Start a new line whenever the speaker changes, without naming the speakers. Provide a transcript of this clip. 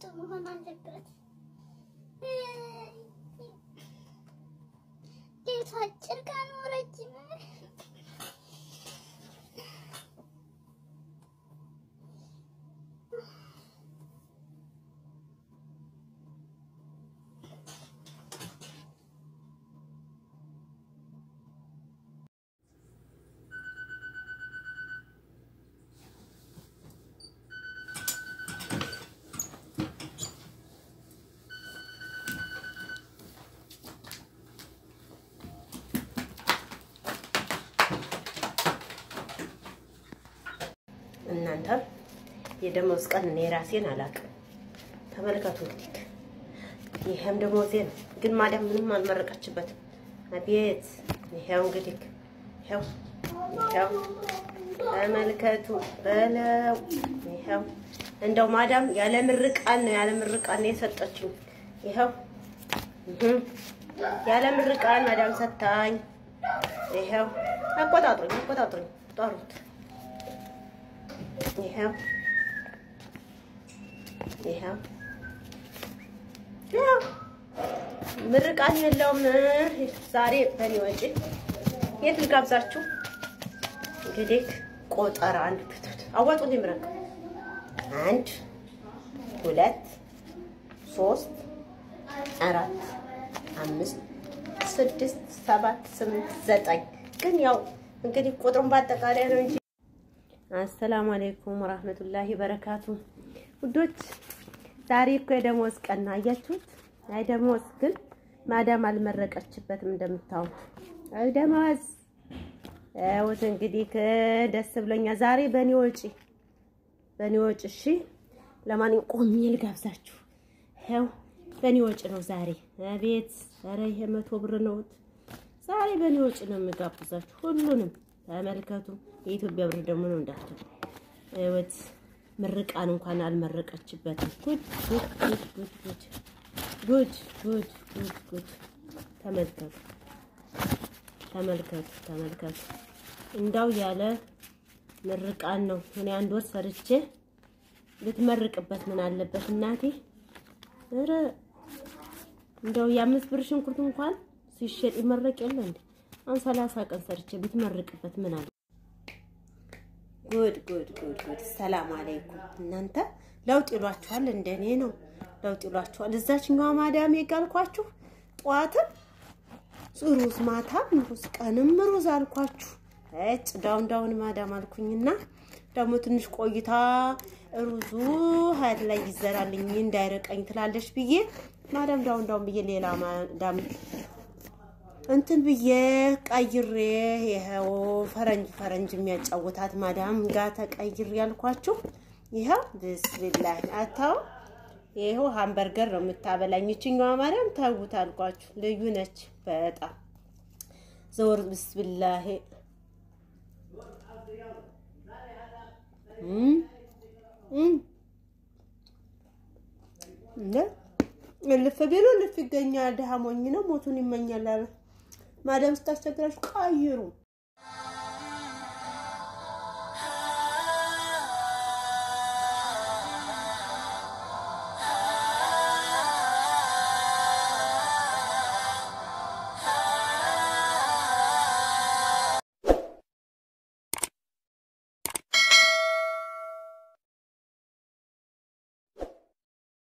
መሆን አለበት። ሌቱ አጭር ቀኑ ረጅም
እናንተ የደሞዝ ቀን እኔ ራሴን አላውቅም። ተመልከቱ እንግዲህ ይሄም ደሞዜ ነው፣ ግን ማዳም ምንም አልመረቀችበትም። አቤት ይሄው እንግዲህ ይሄው ይሄው ተመልከቱ በለው ይሄው እንደው ማዳም ያለ ምርቃን ነው ያለ ምርቃን ነው የሰጠችኝ። ይሄው እህ ያለ ምርቃን ማዳም ሰታኝ። ይሄው አቆጣጥሩኝ አቆጣጥሩኝ ጠሩት ይሄው ይሄው ያው ምርቃን የለውም ዛሬ በኔ ወጪ። የት ልጋብዛችሁ? እንግዲህ ቆጠራ አንድ ትቱት አዋጡ ምረቅ አንድ ሁለት ሶስት አራት አምስት ስድስት ሰባት ስምንት ዘጠኝ ግን ያው እንግዲህ ቁጥሩን በአጠቃላይ ነው እንጂ አሰላሙ አለይኩም ወራህመቱላሂ በረካቱ ውዶች፣ ዛሬ እኮ የደሞዝ ቀን ነው። አያችሁት? አይ ደሞዝ ግን ማዳም አልመረቀችበትም እንደምታዩት። አይ ደሞዝ እውት እንግዲህ ደስ ብሎኛል ዛሬ በኔ ወጪ በኔ ወጪ። እሺ ለማንኛውም ቆሜ ልጋብዛችሁ። ይኸው በኔ ወጪ ነው ዛሬ። አቤት ኧረ ይሄ መቶ ብር ነው። ዛሬ በኔ ወጪ ነው የምጋብዛችሁ ሁሉንም ተመልከቱ። የኢትዮጵያ ብር ደግሞ ነው እንዳትሉ። እወት ምርቃን እንኳን አልመረቀችበትም። ጉድ ጉድ ጉድ ጉድ ጉድ ጉድ ጉድ ጉድ ጉድ። ተመልከቱ ተመልከቱ ተመልከቱ። እንዳው ያለ ምርቃን ነው። እኔ አንድ ወር ሰርቼ ልትመርቅበት ምን አለበት እናቴ። ኧረ እንደው የአምስት ብር ሽንኩርት እንኳን ሲሸጥ ይመረቅ የለ እንዴ? አሁን ሰላሳ ቀን ሰርቼ ብትመርቅበት ምን አለ? ጉድ ጉድ ጉድ ጉድ። ሰላም አለይኩም እናንተ ለውጥ ይሏችኋል፣ እንደኔ ነው ለውጥ ይሏችኋል። እዛችኛዋ ማዳም የጋልኳችሁ ጠዋትም ሩዝ ማታም ሩዝ ቀንም ሩዝ አልኳችሁ። እጭ ዳውን ዳውን ማዳም አልኩኝና ደግሞ ትንሽ ቆይታ ሩዙ ሀያት ላይ ይዘራልኝ እንዳይረቀኝ ትላለች ብዬ ማዳም ዳውን ዳውን ብዬ ሌላ ማዳም እንትን ብዬ ቀይሬ ይኸው ፈረንጅ ፈረንጅ የሚያጫውታት ማዳም ጋር ተቀይሬ ያልኳችሁ ይኸው ብስሚላህ አታው ይኸው ሃምበርገር ነው የምታበላኝ ይችኛዋ ማዳም ተውት አልኳችሁ። ልዩ ነች በጣም ዘወር ብስሚላህ እልፍ ቢሉ እልፍ ይገኛል። ድሃ ሞኝ ነው ሞቱን ይመኛል አለ ማዳም ስታስቸግራችሁ ቀይሩ